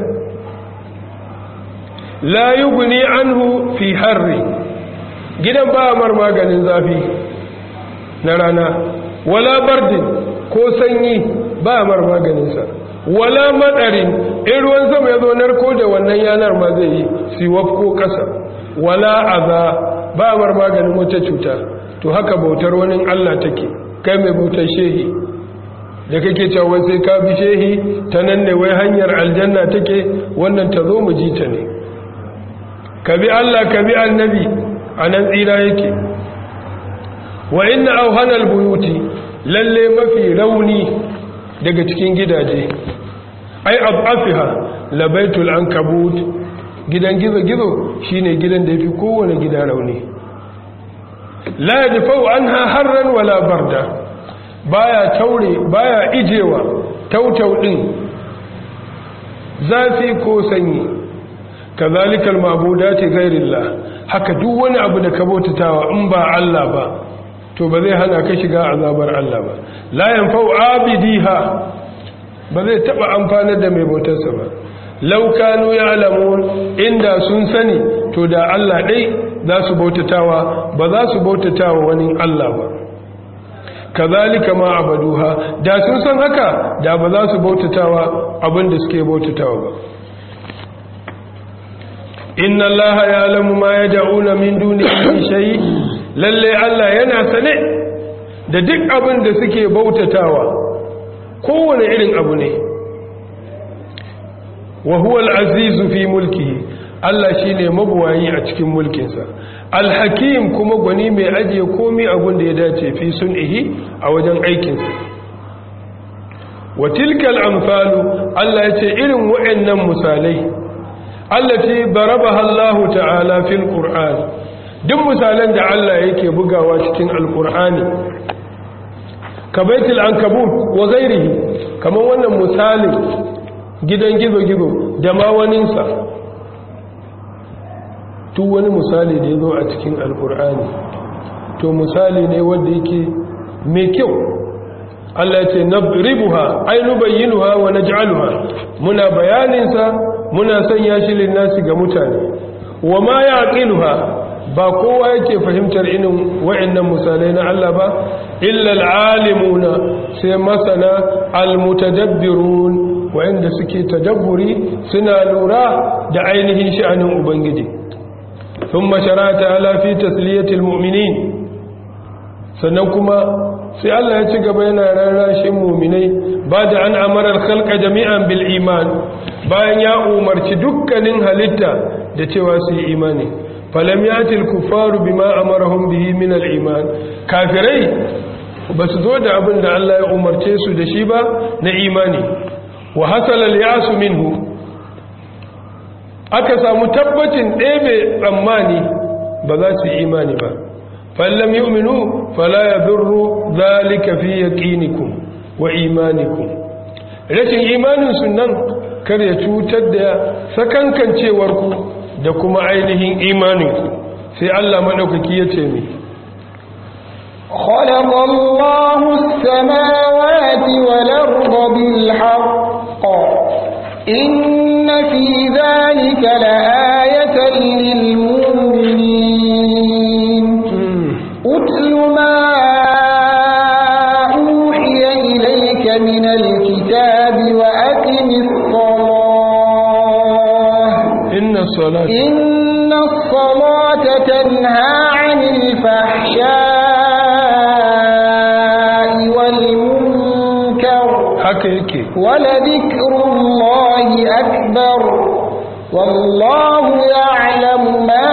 [SPEAKER 1] la yi guni anhu fi harri gidan ba mar maganin zafi na rana wala bardin ko sanyi ba mar maganinsa wala madarin in ruwan sama ya zo narko da wannan yanar ma zai yi siwaf ko ƙasa wala aza ba mar maganin wata cuta to haka bautar wani Allah take kai mai bautar shehi da kake cewa sai ka bi shehi ta nan ne wai hanyar aljanna take wannan ta zo mu ji ta ne ka bi Allah ka bi annabi a nan tsira yake wa inna auhanal buyuti lalle mafi rauni daga cikin gidaje ai abafiha labaitul ankabut gidan gizo-gizo shine gidan da yafi kowane gida rauni la yadfa'u anha harran wala barda baya taure baya ijewa tautau din zafi ko sanyi kazalikal mabudati ghairillah haka duk wani abu da ka bautatawa in ba Allah ba to ba zai hana ka shiga azabar Allah ba la yanfa'u abidiha ba zai taba amfanar da mai bautarsa ba law kanu ya'lamun inda sun sani to da Allah dai za su bautatawa ba za su bautatawa wani Allah ba kazalika ma abaduha da sun san haka da ba za su bautatawa abin da suke bautatawa ba inna allaha ya'lamu ma yad'una min dunihi min shay lalle Allah yana sane da duk abin da suke bautatawa kowane irin abu ne wa huwa al-azizu fi mulkihi Allah shine mabuwayi a cikin mulkinsa al-hakim kuma gwani mai ajiye komai abin da ya dace fi sun'ihi a wajen aikinsa wa tilkal amsalu Allah yace irin waɗannan misalai allati darabaha Allah ta'ala fil Qur'an duk misalan da Allah yake bugawa cikin alqur'ani ka baitul ankabut wa ghairihi kaman wannan misalin gidan gizo-gizo da ma waninsa duk wani misali da ya zo a cikin alkur'ani to misali ne wanda yake mai kyau Allah ce nabribuha ay nubayyinuha wa naj'aluha muna bayaninsa muna sanya shi linnasi ga mutane wa ma yaqiluha ba kowa yake fahimtar irin wa'annan misalai na Allah ba illa alalimuna sai masana almutadabbirun wa'anda suke tadabburi suna lura da ainihin sha'anin ubangiji thumma sharata ala fi tasliyatil mu'minin sannan kuma sai Allah ya ci gaba yana rarrashin mu'minai ba da an amara al-khalqa jami'an bil iman bayan ya umarci dukkanin halitta da cewa su yi imani falam yati al-kuffaru bima amarahum bihi min al-iman kafirai ba su zo da abin da Allah ya umarce su da shi ba na imani wa hasala al-yasu minhu aka samu tabbacin ɗebe tsammani ba za su yi imani ba fallam yu'minu fala yadurru zalika fi yaqinikum wa imanikum rashin imanin sunan kar ya cutar da sakankancewar ku da kuma ainihin imanin ku sai Allah madaukaki ya ce mi
[SPEAKER 2] خلق الله السماوات والأرض بالحق إن في ذلك لآية للمؤمنين أتل ما أوحي إليك من الكتاب وأقم الصلاة
[SPEAKER 1] إن الصلاة
[SPEAKER 2] إن الصلاة تنهى عن الفحشاء والمنكر
[SPEAKER 1] haka yake
[SPEAKER 2] ولذكر الله أكبر والله يعلم ما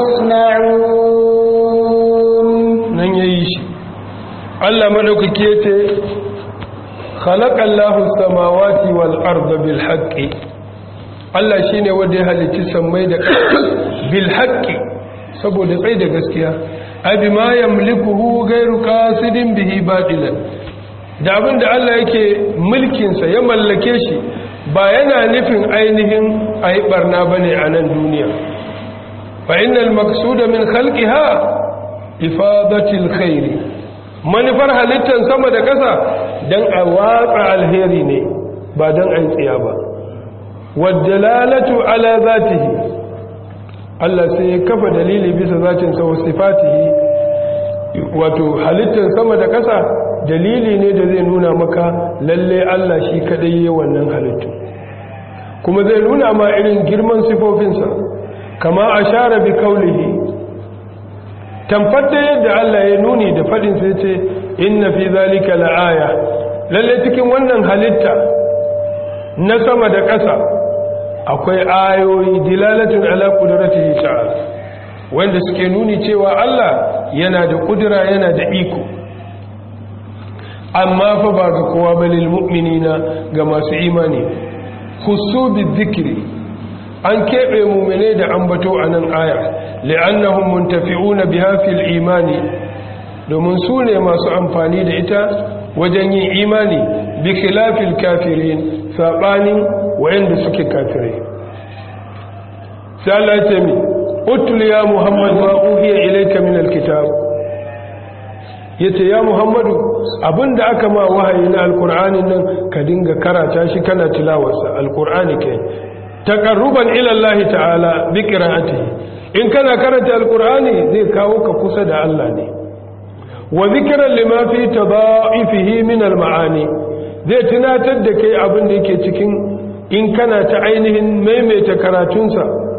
[SPEAKER 2] تصنعون
[SPEAKER 1] nan yayi shi Allah madaukaki yace khalaqallahu samawati wal arda bil haqqi Allah shine wanda ya halicci sammai da bil haqqi saboda tsayi da gaskiya abi ma yamlikuhu ghairu qasidin bihi batilan da abin da Allah yake mulkinsa ya mallake shi ba yana nufin ainihin a yi barna ba ne a nan duniya fa innal maksuda min khalqiha ifadatil khairi manufar halittar sama da ƙasa don a watsa alheri ne ba don a yi tsiya ba waddalalatu ala zatihi Allah sai ya kafa dalili bisa zatinsa wa sifatihi wato halittar sama da ƙasa dalili ne da zai nuna maka lalle Allah shi kadai yi wannan halittu kuma zai nuna ma irin girman sifofinsa kama a share bi kaulihi tamfata yadda Allah ya nuni da fadin sai ce inna fi zalika la'aya lalle cikin wannan halitta na sama da ƙasa akwai ayoyi dilalatun ala qudratihi ta'ala wanda suke nuni cewa Allah yana da kudura yana da iko amma fa ba ga kowa ba lil mu'minina ga masu imani khusu bizikri an kebe mu'mine da ambato anan aya li'annahum muntafi'una biha fil imani domin su ne masu amfani da ita wajen yin imani bi khilafil kafirin sabanin wayanda suke kafirai sai Allah ya ce mi utul ya muhammad ma uhiya ilayka min alkitab yace ya muhammadu abinda aka ma wahayi na alqur'ani nan ka dinga karata shi kana tilawarsa alqur'ani kai taqarruban ila Allah ta'ala bi qira'atihi in kana karanta alqur'ani zai kawo ka kusa da Allah ne wa zikran lima fi tadha'ifihi min almaani zai tunatar da kai abin da yake cikin in kana ta ainihin maimaita karatunsa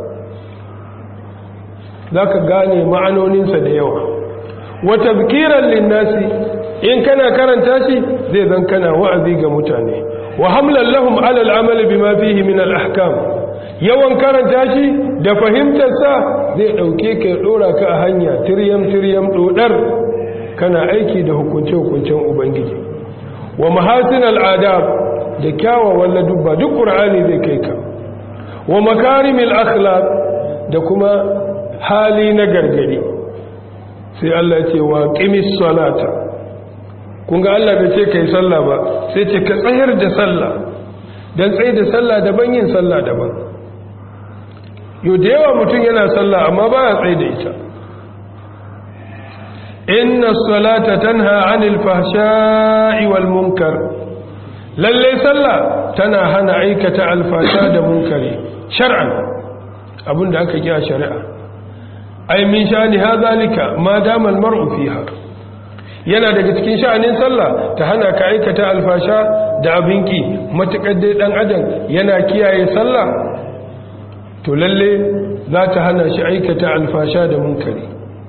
[SPEAKER 1] zaka gane ma'anoninsa da yawa wa tazkiran linnasi in kana karanta shi zai zan kana wa'azi ga mutane wa hamlan lahum ala al'amali bima fihi min al-ahkam yawan karanta shi da fahimtar sa zai dauke ka ya dora ka a hanya tiryam tiryam dodar kana aiki da hukunce hukuncen ubangiji wa mahasin al'adab da kyawawan ladubba duk qur'ani zai kai ka wa makarimil akhlaq da kuma hali na gargadi sai Allah ce wa qimis salata kun ga Allah bai ce kai sallah ba sai ce ka tsayar da sallah dan tsaye da sallah daban yin sallah daban yo da yawa mutum yana sallah amma baya tsaye da ita inna salata tanha anil fahsha'i wal munkar lalle sallah tana hana aikata alfasha da munkari shar'an abinda aka kiya shari'a ai min shani hadhalika ma dama almar'u fiha yana daga cikin sha'anin sallah ta hana ka aikata alfasha da abinki matukar dai dan adam yana kiyaye sallah to lalle za ta hana shi aikata alfasha da munkari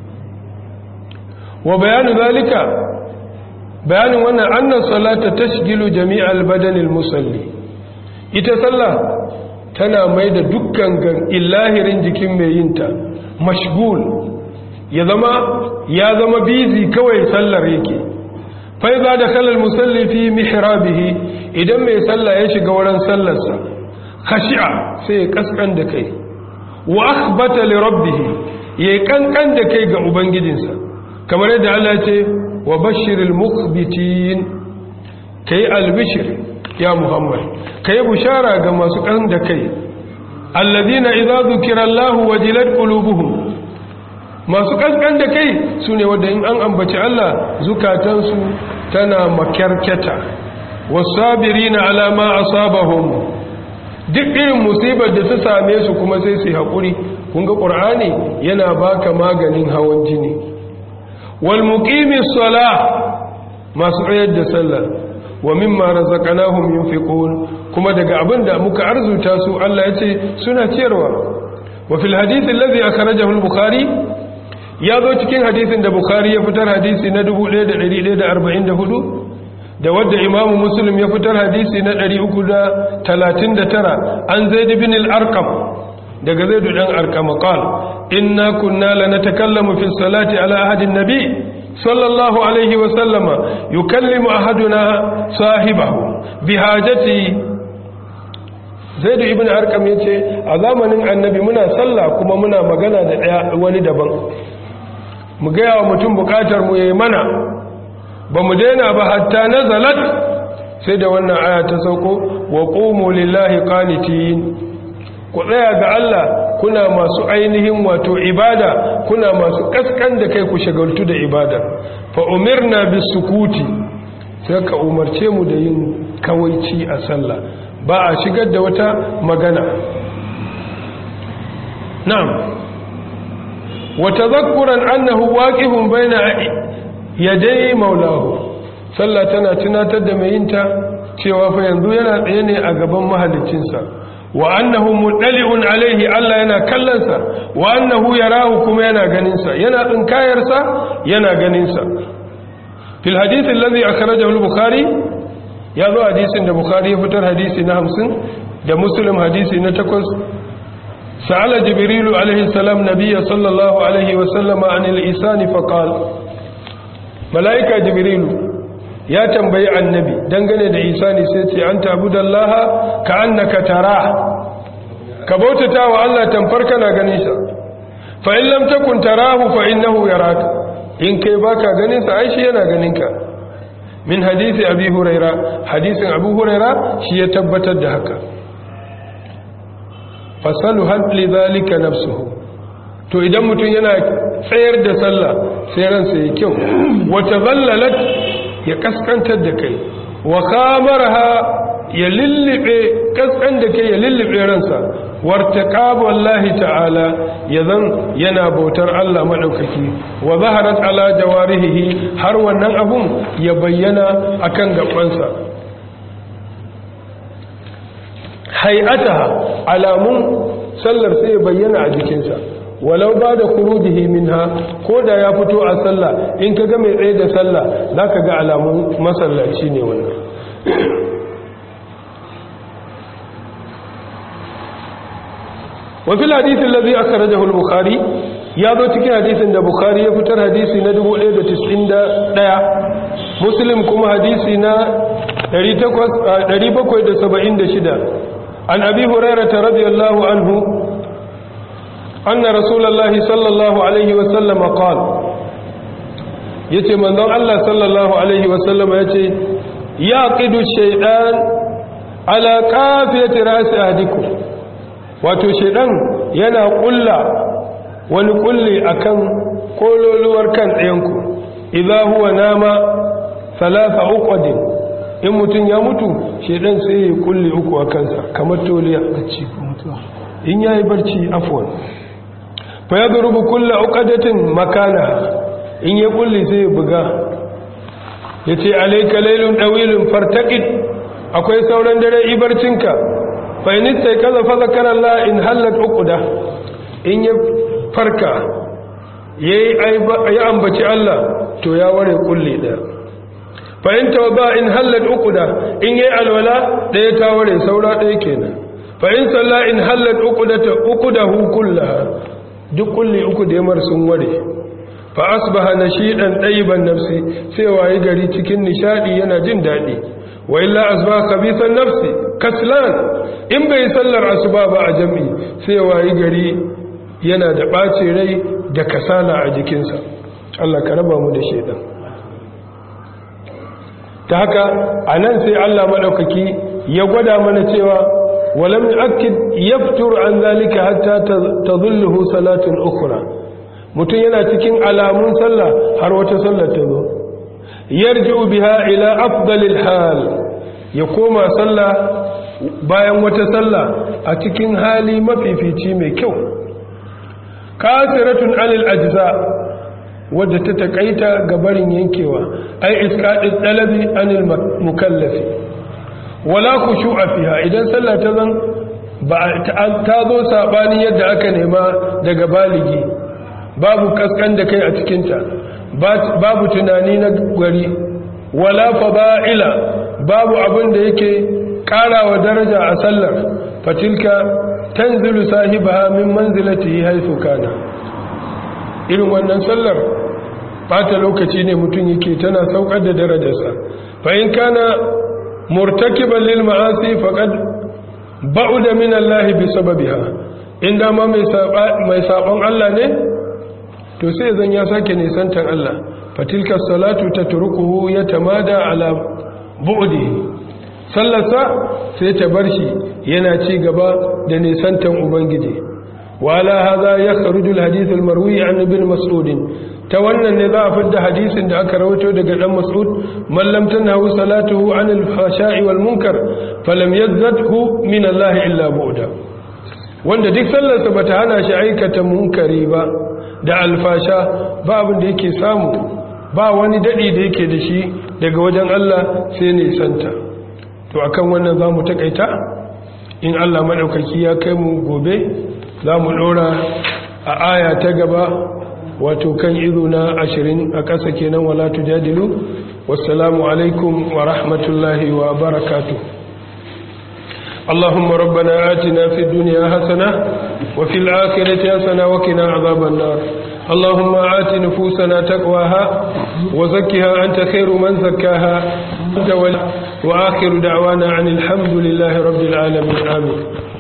[SPEAKER 1] wa bayanu zalika bayanin wannan annan salata tashgilu jami'al badanil musalli ita sallah tana mai da dukkan illahirin jikin mai yinta mashgul ya zama ya zama bizi kawai sallar yake fa idza dakhala al-musalli fi mihrabihi idan mai sallah ya shiga wurin sallarsa khashi'a sai ya kaskan da kai wa akhbata li rabbih yayi kankan da kai ga ubangijinsa kamar yadda Allah ya ce wa bashiril mukhbitin kai albishir ya Muhammad kai bushara ga masu kan da kai alladina idza dhukira Allahu wajilat qulubuhum masu kankan da kai sune wanda in an ambaci Allah zukatansu tana makyarketa wasabirina ala ma asabahum duk irin musibar da ta same su kuma sai su haƙuri kun ga ƙur'ani yana baka maganin hawan jini wal muqimis salah masu tsayar da sallah wa mimma razaqnahum yunfiqun kuma daga abin da muka arzuta su Allah ya ce suna ciyarwa wa fil hadith alladhi akhrajahu al-bukhari ya zo cikin hadisin da bukhari ya fitar hadisi na 1144 da wadda imamu muslim ya fitar hadisi na 339 an zaid bin al-arqam daga zaid dan arqam qal inna kunna lanatakallamu fi salati ala ahadin nabi sallallahu alaihi wa sallama yukallimu ahaduna sahibahu bihajati zaid ibn arqam yace a zamanin annabi muna sallah kuma muna magana da daya wani daban mu ga yawa mutum bukatar mu yayi mana ba mu daina ba hatta nazalat sai da wannan aya ta sauko wa qumu lillahi qanitin ku tsaya ga Allah kuna masu ainihin wato ibada kuna masu kaskan da kai ku shagaltu da ibada fa umirna bisukuti sai ka umarce mu da yin kawaici a sallah ba a shigar da wata magana na'am wa tadhakkuran annahu waqifun baina yadai maulahu sallah tana tunatar da mai yinta cewa fa yanzu yana tsaye ne a gaban mahaliccinsa wa annahu mudali'un alaihi Allah yana kallonsa wa annahu yarahu kuma yana ganinsa yana tsinkayarsa yana ganinsa fil hadith alladhi akhrajahu al-bukhari ya zo hadisin da bukhari ya fitar hadisi na 50 da muslim hadisi na 8 sa'ala jibrilu alaihi salam nabiyya sallallahu alaihi wa sallama anil isani faqala mala'ika jibrilu ya tambayi annabi dangane da isani sai ce an tabudallaha ka annaka tara ka bautata wa Allah tamfar kana ganin sa fa in lam takun tarahu fa innahu yaraka in kai baka ganin sa ai shi yana ganin ka min hadisi abi huraira hadisin abu huraira shi ya tabbatar da haka fasalu hal lidhalika nafsuhu to idan mutum yana tsayar da sallah sai ransa ya kyau wata zallalat ya kaskantar da kai wa kamarha ya lullube kaskan da kai ya lullube ransa wartaqab wallahi ta'ala yazan yana bautar Allah madaukaki wa zaharat ala jawarihi har wannan abun ya bayyana akan gabansa hay'ataha alamun sallar sai ya bayyana a jikinsa walau ba da kurujihi minha ko da ya fito a sallah in ka ga mai tsaye da sallah za ka ga alamun masallaci ne wannan wafil hadisin lazi aka raja bukhari ya zo cikin hadisin da bukhari ya fitar hadisi na 1191 muslim kuma hadisi na 776 an abi hurairata radiyallahu anhu أن رسول الله صلى الله عليه وسلم قال yace manzon Allah sallallahu alaihi wasallam yace ya qidu shaytan ala qafiyati ra'si ahdikum wato shaytan yana kulla wani kulli akan kololuwar kan ɗayanku idza huwa nama thalatha uqadin in mutun ya mutu shaytan sai ya kulli uku a kansa kamar toliya bacci mutuwa in yayi barci afwan fa ya zurubu kulla uqadatin makana in ya kulli sai ya buga yace alayka laylun dawilun fartaqid akwai sauran dare ibarcinka fa in sai kaza fa zakara Allah in halat uquda in ya farka yayi ya ambaci Allah to ya ware kulli da fa in tawba in halat uquda in yayi alwala daya ta ware saura daya kenan fa in salla in halat uqudata uqudahu kullaha duk kulli uku da yamar sun ware fa asbaha nashidan tayyiban nafsi sai wayi gari cikin nishadi yana jin dadi wa illa asbaha khabithan nafsi kaslan in bai sallar asuba ba a jami'i sai wayi gari yana da ɓace rai da kasala a jikinsa Allah ka raba mu da shaidan ta haka a nan sai Allah maɗaukaki ya gwada mana cewa walam akid yaftur an zalika hatta tadhulluhu salatun ukhra mutum yana cikin alamun sallah har wata sallar ta zo yarji'u biha ila afdalil hal ya koma sallah bayan wata sallah a cikin hali mafifici mai kyau kasiratun alil ajza wadda ta takaita ga barin yankewa ai isqadid dalabi anil mukallafi wala khushu'a fiha idan sallah ta zan ba ta zo sabani yadda aka nema daga baligi babu kaskan da kai a cikinta babu tunani na gari wala fada'ila babu abin da yake karawa daraja a sallar fatilka tanzilu sahibaha min manzilatihi haythu kana irin wannan sallar bata lokaci ne mutum yake tana saukar da darajarsa fa in kana murtakiban lil ma'asi faqad ba'uda min Allah bi sababiha inda ma mai mai sabon Allah ne to sai zan ya sake nisantar Allah fatilka salatu tatrukuhu yatamada ala bu'dihi sallarsa sai ta bar shi yana ci gaba da nisantar ubangiji wala hadha yakhruju alhadith almarwi an ibn mas'ud ta wannan ne za a fidda hadisin da aka rawaito daga dan mas'ud man lam tanhahu salatuhu an alfasha'i wal munkar falam yazdadhu min Allah illa bu'da wanda duk sallarsa bata hana shi aikata munkari ba da alfasha ba abin da yake samu ba wani dadi da yake da shi daga wajen Allah sai ne santa to akan wannan za mu takaita in Allah maɗaukaki ya kai mu gobe za mu ɗora a aya ta gaba wato kan izo na ashirin a ƙasa kenan wala tujadilu wassalamu alaikum wa rahmatullahi wa barakatuh اللهم ربنا آتنا في الدنيا حسنة وفي الآخرة حسنة وقنا عذاب النار اللهم آت نفوسنا تقواها وزكها أنت خير من زكاها أنت وآخر دعوانا عن الحمد لله رب العالمين آمين